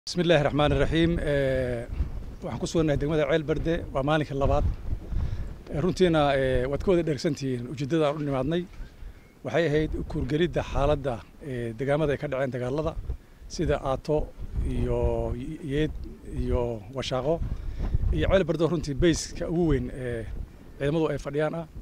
bismi illaahi raxmaan iraxiim waxaan ku sugannahay degmada ceel berde waa maalinka labaad runtiina waad ka wada dheregsantihiin ujeeddada aan u nimaadnay waxay ahayd kuurgelidda xaaladda degaamada ay ka dhaceen dagaalada sida aato iyo yeed iyo washaaqo iyo ceel berde oo runtii bayska ugu weyn ee ciidamadu ay fadhiyaan ah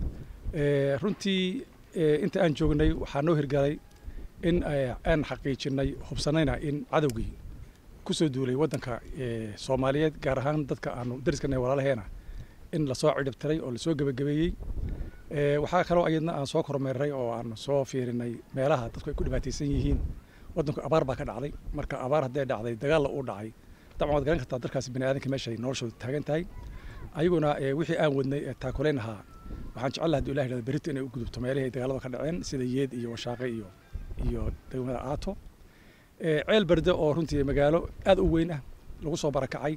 runtii inta aan joognay waxaa noo hirgalay in aan xaqiijinay hubsanayna in cadowgii kusoo duulay waddanka soomaaliyeed gaar ahaan dadka aanu dariskana walaalaheena in lasoo cidhibtiray oo lasoo gebagabeeyey waxaa kaloo ayadna aan soo kormeeray oo aan soo fiirinay meelaha dadku ay ku dhibaataysan yihiin waddanku abaar baa ka dhacday marka abaar hadday dhacday dagaalla uu dhacay dabcan waad garan kartaa dadkaasi bani aadanka meeshay noloshooda taagan tahay ayaguna wixii aan wadnay ee taakulayn ahaa waxaan jecel laha haduu ilah yidhahdo berito inay u gudubto meelihii ay dagaalada ka dhaceen sida yeed iyo washaaqe iyo iyo degmada aato ceel berde oo runtii magaalo aad u weyn ah lagu soo barakacay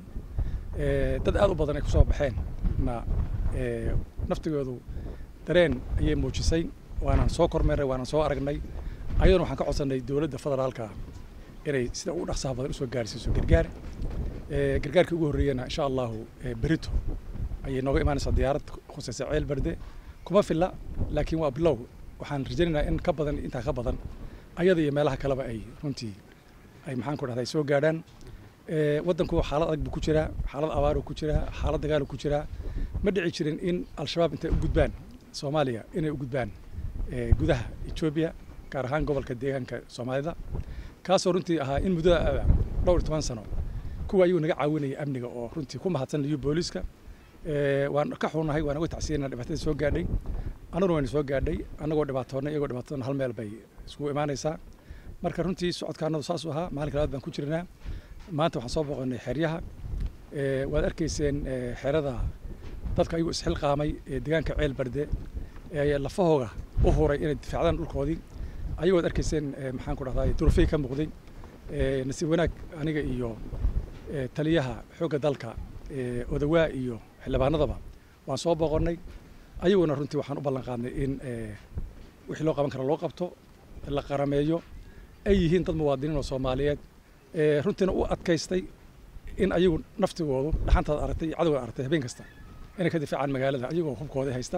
dad aad u badan ay kusoo baxeen na naftigoodu dareen ayay muujisay waanaan soo kormeeray waanaan soo aragnay ayaduna waxaan ka codsannay dowladda federaalka inay sida ugu dhaqsaha badan usoo gaarsiiso gargaar gargaarkii ugu horreeyana insha allahu berito ayay nooga imaanaysaa diyaarad khusaysa ceel berde kuma filla laakiin waa bilow waxaan rajaynaynaa in ka badan intaa ka badan ayada iyo meelaha kaleba ay runtii ay maxaan ku dhahday soo gaadhaan waddanku xaalad adag buu ku jiraa xaalad abaaruu ku jiraa xaalad dagaaluu ku jiraa ma dhici jirin in al-shabaab intay u gudbaan soomaaliya inay u gudbaan gudaha etoobiya gaar ahaan gobolka deegaanka soomaalida kaasoo runtii ahaa in muddada dhowr iyo toban sano kuwa ayuu naga caawinaya amniga oo runtii ku mahadsan liyu booliiska waan ka xunahay waan uga tacsiyana dhibaatada soo gaadhay annaguna wayna soo gaadhay annagoo dhibaatoonnay iyagoo dhibaatoonna hal meel bay iskugu imaanaysaa marka runtii socodkaanadu saasuu ahaa maalinka labaad baan ku jirnaa maanta waxaan soo boqonnay xeryaha waad arkayseen xerada dadka ayuu isxilqaamay ee deegaanka ceel barde ee lafahooga u huray inay difaacdaan dhulkoodii ayagoo ad arkayseen maxaan ku dhahdaa durufey ka muuqday nasiib wanaag aniga iyo taliyaha xoogga dalka odawaa iyo xildhibaanadaba waan soo boqonnay ayaguna runtii waxaan u ballan qaadnay in wixii loo qaban kara loo qabto la qarameeyo ay yihiin dad muwaadiniin oo soomaaliyeed runtiina u adkaystay in ayagu naftigoodu dhaxantaad aragtay iyo cadowgaad aragtay habeen kasta inay ka difaacaan magaalada ayagoo hubkooda haysta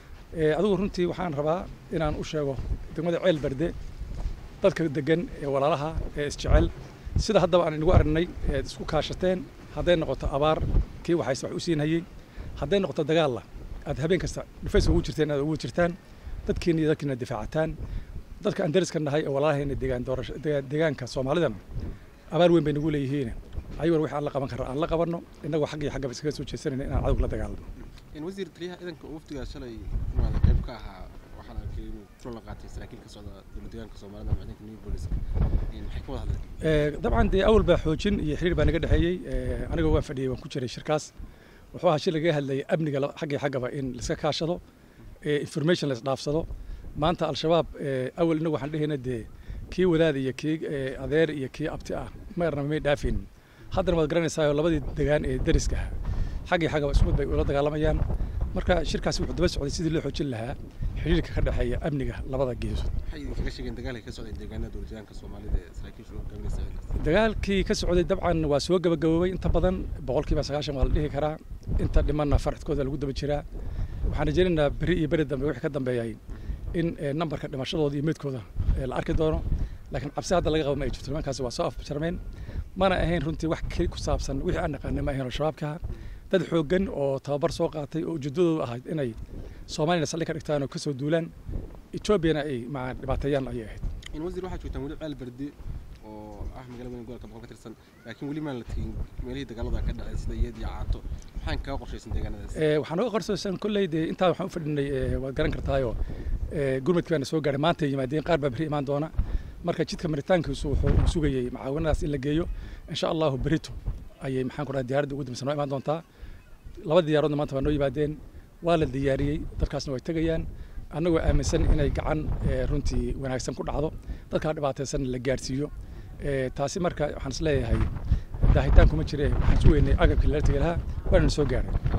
adigu runtii waxaan rabaa inaan u sheego degmada ceel berde dadka degan ee walaalaha ee isjecel sida haddaba aan inagu aragnay eed isku kaashateen hadday noqoto abaar kii waxayse wax u siinhayey hadday noqoto dagaalla aad habeen kasta dhufayska ugu jirteen aad ugu jirtaan dadkiina iyo dadkiina difaacataan dadka aan dariska nahay ee walaalaheena deegaan doorasho deegaanka soomaalidana abaar weyn bay nagu leeyihiin ayaguna wixii aan la qaban karra aan la qabanno innagoo xag iyo xaggaba iskaga soo jeesanayna inaan cadowga la dagaalamo wasiir taliyaha ciidanka wafdigaa shalay imaada qayb ka ahaa waxaan arkay inuu kulan la qaatay saraakiil ka socda dowlad deegaanka soomaalida ama ciidanka new booliska maxay ka wada hadleen dabcan dee awal baa xoojin iyo xiriir baa naga dhexeeyey anigoo waan fadhiyey waan ku jiray shirkaas wuxuu ahaa shir lagaga hadlayay amniga xag iyo xaggaba in laiska kaashado information la isdhaafsado maanta al-shabaab awal inagu waxaan dhehayna dee kii wadaad iyo kii adeer iyo kii abti ah meerna may dhaafin haddana waad garanaysaa labadii degaan ee dariska ah xag iyo xaggaba isku bay ula dagaalamayaan marka shirkaasi wuxuu daba socday sidii loo xoojin lahaa xiriirka ka dhexeeya amniga labada geesood maxay idinkaga sheegeen dagaalka ka socday deegaanada dowlad deegaanka soomaalida ee saraakiishu hogaaminaysa dagaalkii ka socday dabcan waa soo gabagaboobay inta badan boqolkiiba sagaashan waa la dhihi karaa inta dhimanna farxadkooda lagu daba jiraa waxaan rajaynaynaa beri iyo beri dambe wixii ka dambeeyay in nambarka dhimashadooda iyo meydkooda la arki doono laakiin cabsi hadda laga qaba ma ay jirto nimankaasi waa soo afjarmeen mana ahayn runtii wax keli ku saabsan wixii aan naqaanay ma ahayn oo shabaabka dad xooggan oo tababar soo qaatay oo ujeedadoodu ahayd inay soomaaliyana saldhig ka dhigtaan oo kasoo duulaan etoobiyana ay maa dhibaateeyaan ayay ahayd in wasiir waxaa joogtaan weli ceel berde oo ah magaalada weyn gobolka boqol ka tirsan laakiin weli maan la tegin meelihii dagaalada ka dhacay sida iyad iyo caato maxaan kaga qorshaysan deegaanadaas waxaan uga qorshaysan kolley dee intaa waxaan u fadhinay waad garan kartaayoo gurmadkii baana soo gaadhay maanta yimaadeen qaar baa beri imaan doona marka jidka maritaankiisu wuxuu sugayey macaawinadaas in la geeyo insha allahu berito ayay maxaan ku dhahay diyaaradda ugu dambeysa noo imaan doontaa laba diyaaroodna maanta waa noo yimaadeen waa la diyaariyey dadkaasna way tegayaan annagoo aaminsan inay gacan runtii wanaagsan ku dhacdo dadkaa dhibaataysan la gaadhsiiyo taasi marka waxaan is leeyahay daahitaan kuma jire waxaan sugeynay agabkii lala tegi lahaa waana soo gaadhay